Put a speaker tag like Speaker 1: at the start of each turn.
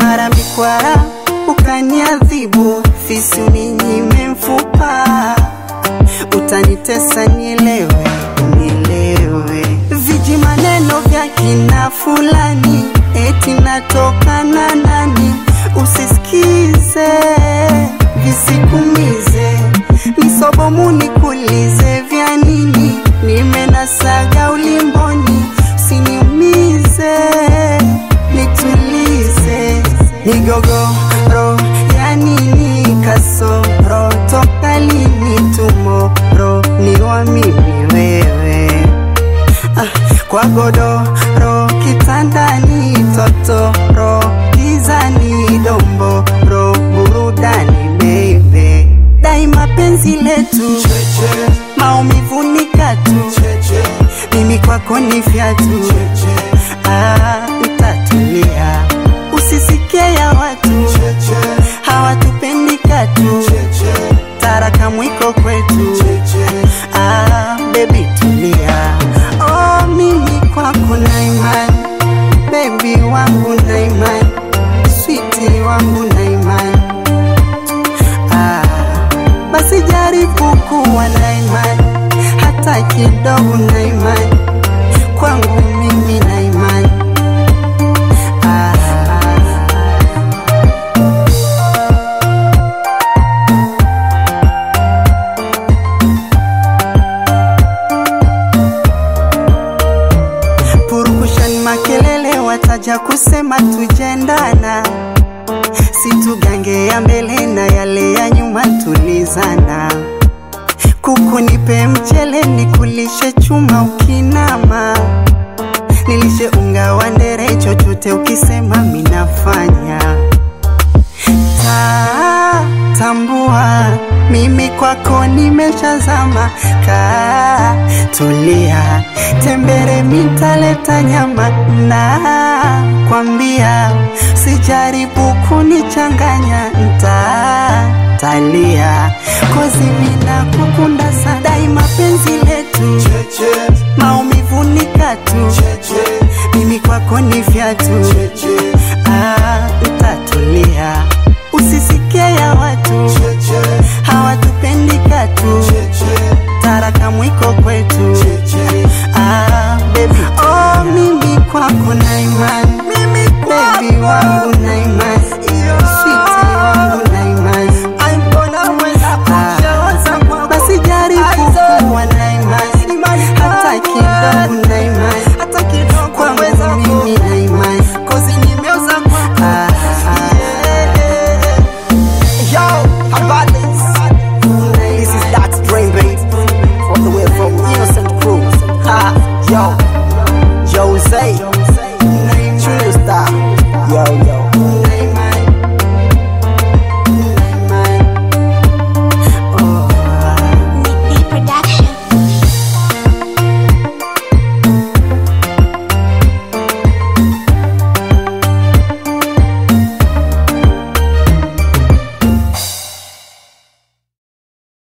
Speaker 1: mara mikwara ukaniadhibu, fisi uninyime mfupa, utanitesa nielewe, nielewe. Viji maneno vya kina fulani, eti natokana nani, usisikize, visikumize, nisobomu nikulize vya nini, nimenasaga ulimboni, usiniumize, nitulize, migogoro ya nini, kasoro toka lini, tumoro ni wa mimi wewe ah, kwa godoro kitandani, totoro gizani, domboro burudani, baby daima penzi letu maumivu ni katu, mimi kwako ni fyatu, ah, utatulia usisikie ya watu hawatupendi katu, taraka mwiko kwetu, ah, baby tulia, oh, mimi kwako na imani, baby wangu na imani, switi wangu na imani Ah, basi jaribu kuwa na imani hata kidogo, na imani kwangu mimi na imani ah. Purukushan makelele wataja kusema tujendana, situgange ya mbele na yale ya nyuma tulizana. Kuku nipe mchele nikulishe chuma ukinama, nilishe unga wa ndere chochote ukisema minafanya ta tambua mimi kwako nimeshazama, kaa tulia, tembere mitaleta nyama na kwambia, sijaribu kunichanganya, nta talia kozi mina kukunda sana, daima penzi letu maumivu ni katu, mimi kwako ni fyatu, ah,